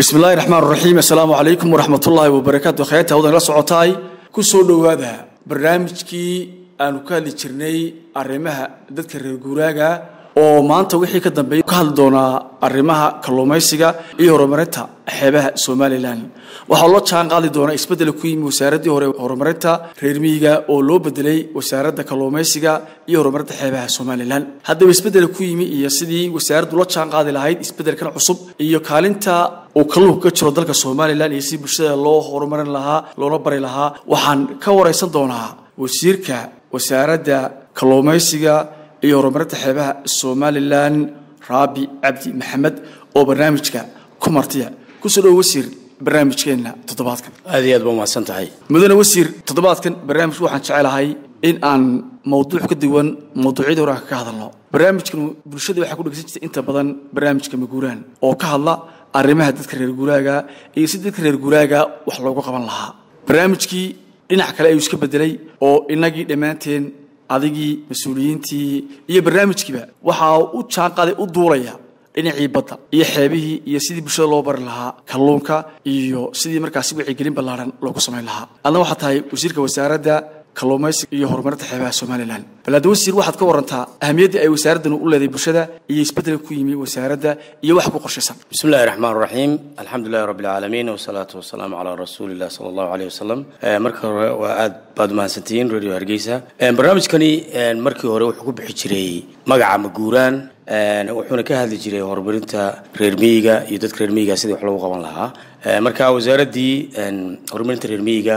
bismi illaahi raxmaan raxiim assalaamu calaykum waraxmatullaahi wabarakaatu khayata hawdan la socotaay ku soo dhowaada barnaamijkii aanu ka hadli jirnay arrimaha dadka reer guuraaga oo maanta wixii ka dambeeya ka hadli doonaa arrimaha kalluumaysiga iyo horumarinta xeebaha somalilan waxaa loo jaan qaadi doonaa isbeddel ku yimi wasaaraddii hore horumarinta reer miyiga oo loo bedelay wasaaradda kalluumaysiga iyo horumarinta xeebaha somalilan haddaba isbeddel ku yimi iyo sidii wasaaraddu la jaan qaadi lahayd isbeddelkan cusub iyo kaalinta uu kalluunka ka jiro dalka somalilan iyo si bulshada loo horumarin lahaa loona bari lahaa waxaan ka waraysan doonaa wasiirka wasaaradda kalluumaysiga iyo horumarinta xeebaha somalilan raabi cabdi maxamed oo barnaamijka ku martiya kusoo dhowo wasiir barnaamijkeenna toddobaadkan aad iyo aad ba umahadsan tahay mudane wasiir toddobaadkan barnaamijku waxaan jecelahay in aan mawduuc ka duwan mawduucyadii hore aan ka hadalno barnaamijkan bulshada waxaa ku dhegeysan jirtay inta badan barnaamijka maguuraan oo ka hadla arrimaha dadka reer guuraaga iyo si dadka reer guuraaga wax loogu qaban lahaa barnaamijkii dhinac kale ayuu iska bedelay oo inagii dhammaanteen adigii mas-uuliyiintii iyo barnaamijkiiba waxaa u jaanqaaday u duulaya dhinacii badda iyo xeebihii iyo sidii bulshada loo bari lahaa kalluunka iyo sidii markaasi wacyigelin ballaaran loogu samayn lahaa adna waxaa tahay wasiirka wasaaradda kalluumaysiga iyo horumarinta xeebaha somalilan bal hadda wasiir waxaad ka warantaa ahamiyadda ay wasaaraddan u leedahay bulshada iyo isbeddelka ku yimi wasaaradda iyo wax ku qorshaysan bismi illahi raxmaan raxiim alxamdu lilahi rabbi alcaalamiin wasalaatu wasalaamu calaa rasuuli illah sala allahu aleyh wasalam marka hore waa aad baad mahadsantihiin radio hargeysa barnaamijkani markii hore wuxuu ku bixi jiray magaca maguuraan wuxuuna ka hadli jiray horumarinta reer miyiga iyo dadka reer miyiga sidii wax loogu qaban lahaa marka wasaaraddii horumarinta reer miyiga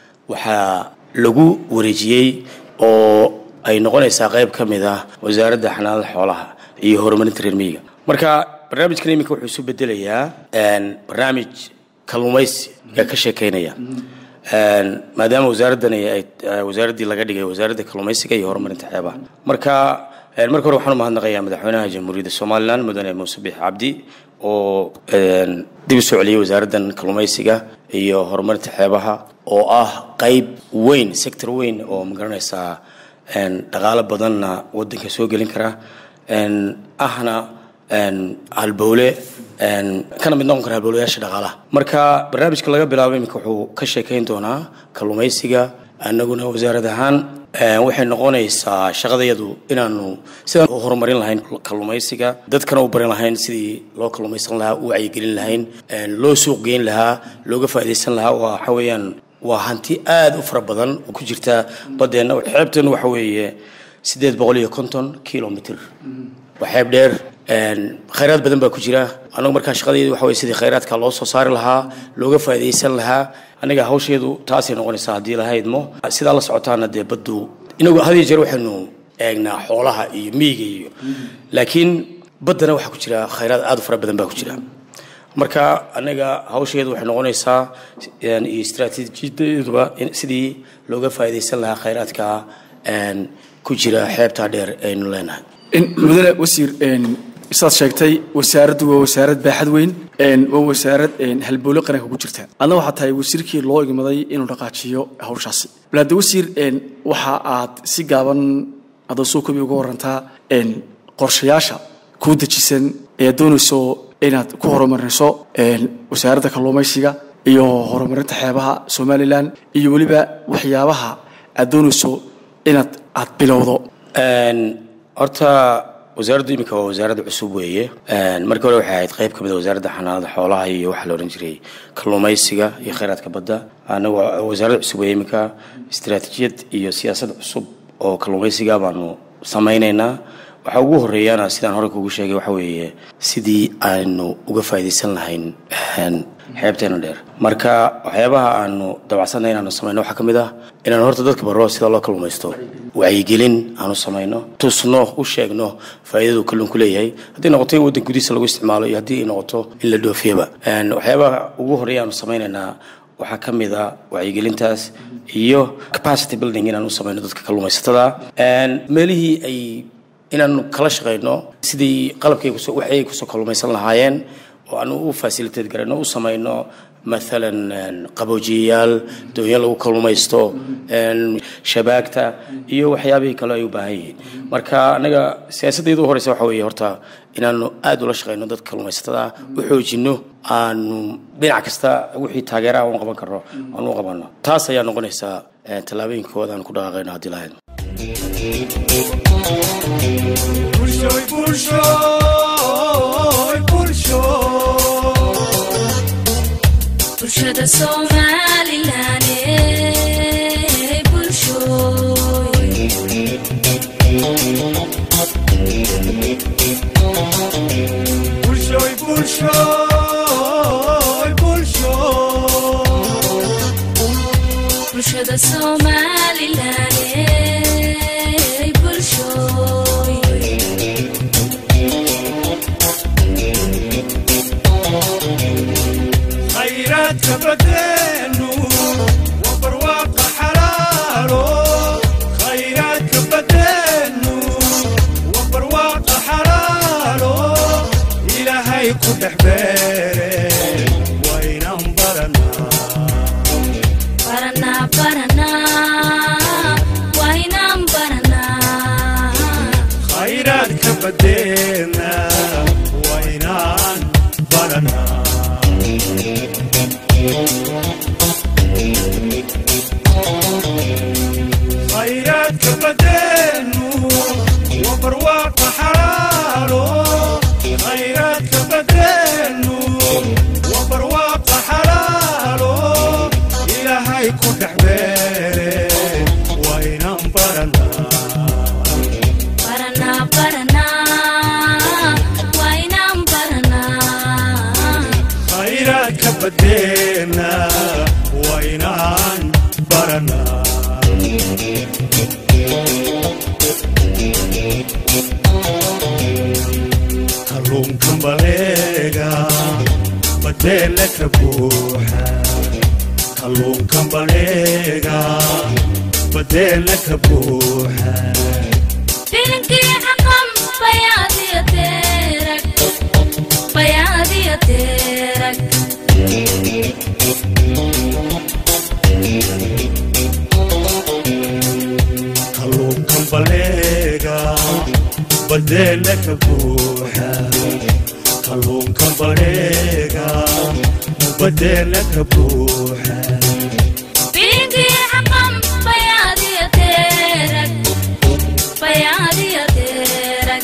waxaa lagu wareejiyey oo ay noqonaysaa qayb ka mid ah wasaaradda xanaanada xoolaha iyo horumarinta reer miyiga marka barnaamijkan iminka wuxuu isu bedelayaa barnaamij kalluumaysi ee ka sheekeynaya maadaama wasaaraddani ay wasaaraddii laga dhigay wasaaradda kalluumaysiga iyo horumarinta xeebaha marka marka hore waxaan u mahadnaqayaa madaxweynaha jamhuuriyadda somalilan mudane muuse biix cabdi oo dib u soo celiyey wasaaraddan kalluumaysiga iyo horumarinta xeebaha oo ah qayb weyn sector weyn oo magaranaysaa dhaqaalo badanna waddanka soo gelin kara ahna halbowle kana mid noqon kara halbowlayaasha dhaqaalaha marka barnaamijka laga bilaabo iminka wuxuu ka sheekayn doonaa kalluumaysiga annaguna wasaarad ahaan waxay noqonaysaa shaqadayadu inaanu sidaan u horumarin lahayn kalluumaysiga dadkana u barin lahayn sidii loo kalluumaysan lahaa u wacyigelin lahayn loo suuq geyn lahaa looga faa'iidaysan lahaa waxa weeyaan waa hanti aada u fara badan oo ku jirta baddeenna xeebteenu waxa weeye siddeed boqol iyo konton kilomitr waa xeeb dheer khayraad badan baa ku jira annagu markaa shaqadeedu waxa weye sidii khayraadka loo soo saari lahaa looga faa'iidaysan lahaa aniga hawsheedu taasay noqonaysaa haddii lahaydmo sidaa la socotaana dee baddu inagu had iyo jeer waxaynu eegnaa xoolaha iyo miyiga iyo laakiin baddana waxaa ku jira khayraad aada u fara badan baa ku jira marka anaga hawsheedu waxay noqonaysaa iyo istraatiijiyadeeduba sidii looga faa'iidaysan lahaa khayraadka ku jira xeebtaa dheer aynu leenahay mudane wasiir saad sheegtay wasaaraddu waa wasaarad baaxad weyn waa wasaarad halbowle qaranka ku jirta adna waxaa tahay wasiirkii loo igmaday inuu dhaqaajiyo hawshaasi bal hadda wasiir waxa aad si gaaban adoo soo kobi uga warantaa qorshayaasha kuu dejisan ee aad doonayso inaad ku horumarinayso wasaaradda kalluumaysiga iyo horumarinta xeebaha somalilan iyo weliba waxyaabaha aad doonayso inaad aad bilowdo horta wasaaraddu iminka waa wasaaradda cusub weeye markii hore waxay ahayd qayb ka mid a wasaaradda xanaanada xoolaha iyo waxaa la odhan jiray kalluumaysiga iyo khayraadka badda anagu waa wasaaradda cusub weeye iminka istiraatiijiyad iyo siyaasad cusub oo kalluumaysiga baanu samaynaynaa waxaa ugu horeeyaana sidaan hore kugu sheegay waxa weeye sidii aanu uga faa'iidaysan lahayn xeebteena dheer marka waxyaabaha aanu dabacsanay inaanu samayno waxaa ka mid ah inaanu horta dadka barro sida loo kalluumaysto wacyigelin aanu samayno tusno u sheegno faa'iidadu kalluunku leeyahay haddii noqoto in waddan gudihiisa lagu isticmaalo iyo haddii ay noqoto in la dhoofiyaba waxyaabaha ugu horeeya aanu samaynaynaa waxaa ka mid a wacyigelintaas iyo capacity building inaanu samayno dadka kalluumaysatada meelihii ay inaanu kala shaqayno sidii qalabkay waxay kusoo kalluumaysan lahaayeen oo aanu u facilitate garayno u samayno maalan qaboojiyayaal doonyo lagu kalluumaysto shabaagta iyo waxyaabihii kale ay u baahan yihiin marka anaga siyaasaddeedu u horeysa waxa weeye horta inaanu aada ula shaqeyno dadka kalluumaysatada u xoojino aanu dhinac kasta wixii taageeraha u qaban karno aanu u qabanno taas ayaa noqonaysaa tallaabooyinka koowaad aan ku dhaqaaqayno haddii lahayd bulshada somalilan ee bulshooy bulshada somalilan ee bulshooy khayraadka badeenu waa barwaaqa xalaalo khayraadka badeenu waa barwaaqa xalaalo ilaahay ku dhex beere waynan baranaa baranaa baranaa waynaan baranaa khayraadka badeena waynaan baranaa khayraadka badeenu waa barwaaqa xalaalo khayraadka badeenu waa barwaaqa xalaalo ilaahay ku dhex beere waynan baranaa baranaa baranaa waynaan baranaa khayraadka badeena waynaan baranaa kalluunkan baleega badeela ka buuxa kalluunkan baleega badeela ka buuxa bilinkii xaqan bayaadiya deerag bayaadiya deerag kalluunkan baleega badeela ka buuxa kalluunkan baleega badeela ka buuxa bilinkii xaqan bayaadiya deerag bayaadiya deerag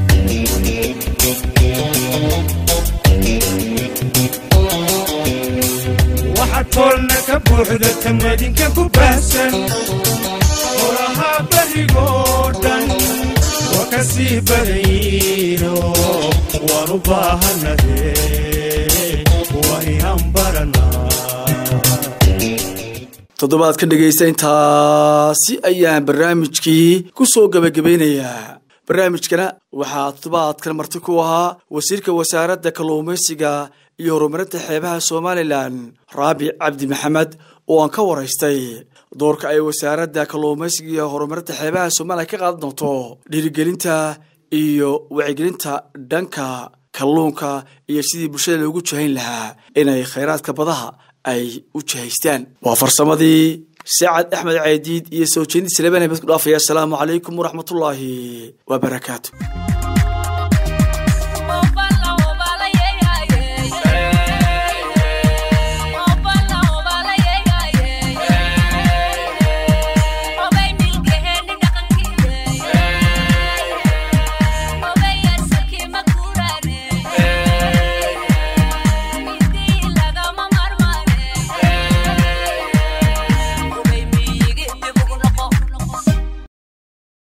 waxaad toolna ka buuxda tamadinka ku baahsan horahaa barigoo dhan waa ka sii badayiino waan u baahanade waa inaan baranaa toddobaad ka dhegaysta intaasi ayaan barnaamijkii ku soo gebagabeynayaa barnaamijkana waxaa toddobaadkan marti ku ahaa wasiirka wasaaradda kalluumaysiga iyo horumarinta xeebaha somalilan raabic cabdi maxamed oo aan ka waraystay doorka ay wasaaradda kalluumaysiga iyo horumarinta xeebaha somalilan ka qaadan doonto dhiirigelinta iyo wacyigelinta dhanka kalluunka iyo sidii bulshada loogu jahayn lahaa inay khayraadka badaha ay u jihaystaan waa farsamadii sacad axmed caydiid iyo soo jeedid salebaan habad ku dhaafaya asalaamu calaykum waraxmatullaahi wabarakaatu